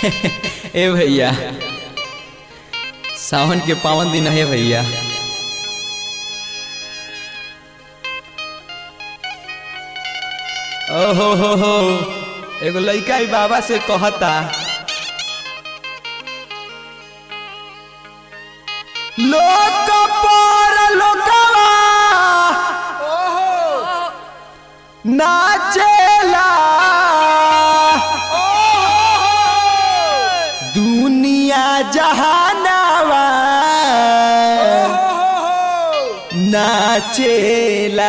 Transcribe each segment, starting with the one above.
ए भैया सावन के पावन दिन है भैया ओहो हो हो एगो लइका ही बाबा से कहता लोक पर लोकवा नाचेला दुनिया जहानावा नाचेला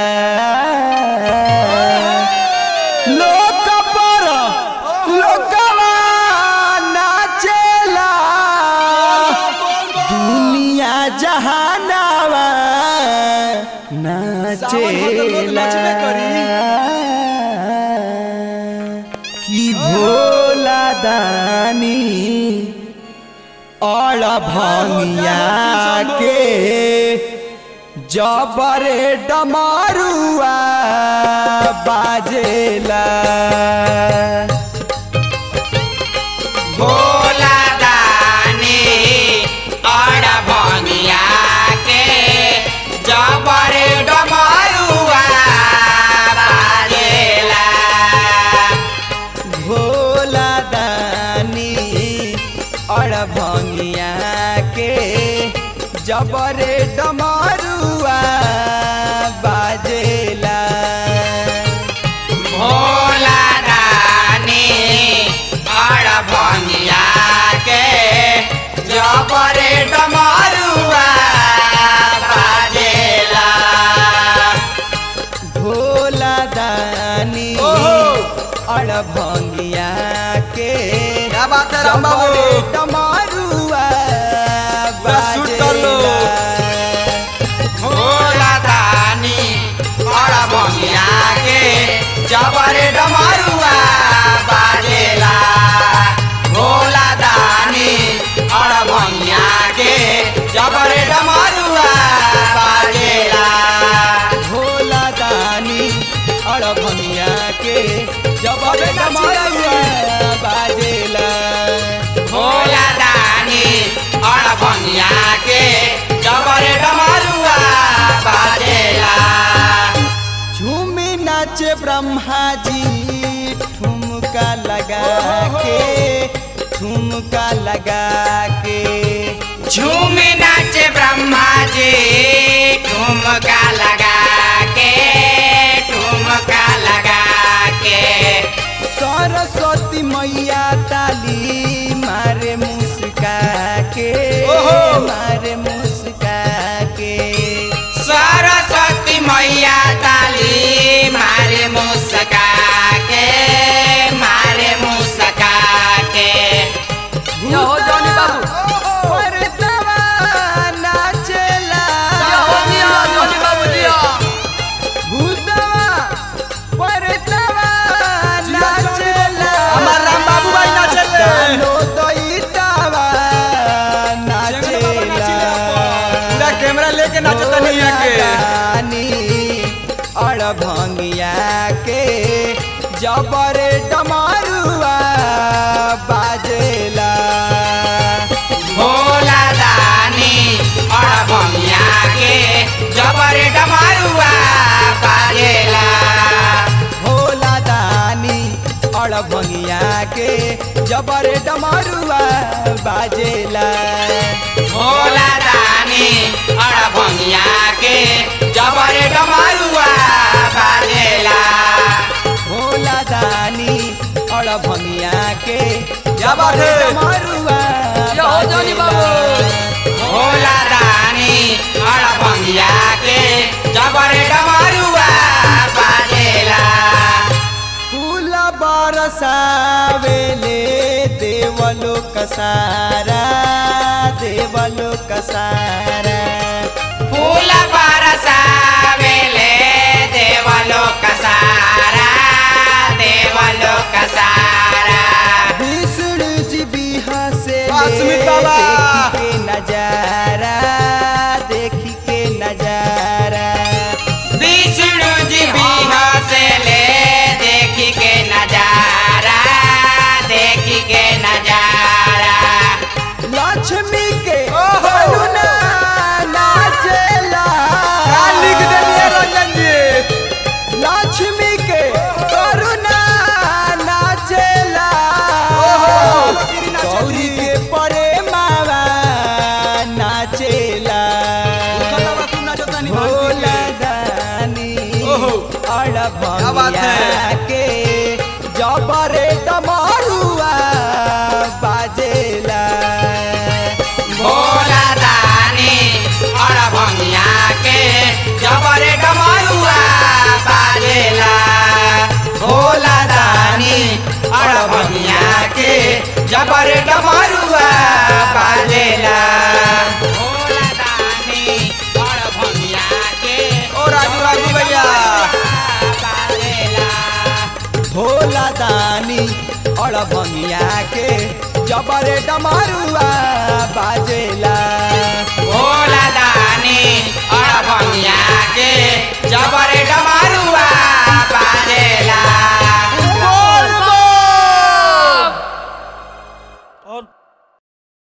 लोक पर लोकवा नाचेला दुनिया जहानावा नाचेला कि भोला दानी और भंगिया के जबरे डमरुआ बाजेला भोला दानी और भंगिया के जबर डमरुआ बाजेला भोला दानी और भंगिया के जबरे डमरुआ बाजेला भोला दानी और भंगिया के जबर डमरुआ बाजेला भोला दानी और भंगिया के क्या बात है राम बाबू? जबरे डमरुआ बस सूट कर लो। बाजेला भोला दानी और भंगिया के जबर डमरुआ बाजेला भोला दानी और भंगिया के जबर डमरुआ बाजेला भोला दानी और भंगिया के जबरे डमरुआ बाजेला भोला दानी और भंगिया के जबर डमरुआ बाजेला झूमी नाचे ब्रह्मा जी ठुमका लगा के ठुमका लगा के झूमे नाचे ब्रह्मा जी ठुमका लगा के ठुमका लगा के सरस्वती मैया ताली मारे मुस्का के ओहो। मारे मुस्का के सरस्वती मैया ताली मारे मुस्का के मारे मुस्का के या हो जॉनी बाबू। परतवा नाचेला या हो जिया, जॉनी बाबू जिया। भूतवा परतवा नाचेला हमार राम बाबू भाई नाचेले। डालो दैतावा नाचेला पूरा कैमरा लेके नाचता नहीं है के रानी और भंगिया के जबर डमरुआ बाजेला भोला दानी और भंगिया के जबर डमरुआ बाजेला भोला दानी और भंगिया के जबर डमरुआ बाजेला भोला दानी और भंगिया के जबर डमरुआ बाजेला भोला दानी और भंगिया के क्या बात है? डमरुआ या हो जॉनी बाबू। भोला दानी और भंगिया के जबर डमरुआ बाजेला फूल बरसावेले देवलो कसारा देवलो कसारा फूल बरसावेले देवलोक सारा देवलोक सारा विष्णु जी बिहा से वासुदेव बाबा। देखी के नजारा देखी के नजारा विष्णु जी बिहा से ले देखी के नजारा देखी के नजारा बात है। के जबरे डमरुआ बाजेला भोला दानी और भंगिया के जबरे डमरुआ बाजेला भोला दानी और भंगिया के जबरे डमरुआ बाजेला भोला दानी और भंगिया के ओ राजू राजू भैया बाजेला भोला दानी और भंगिया के जबरे डमरुआ बाजेला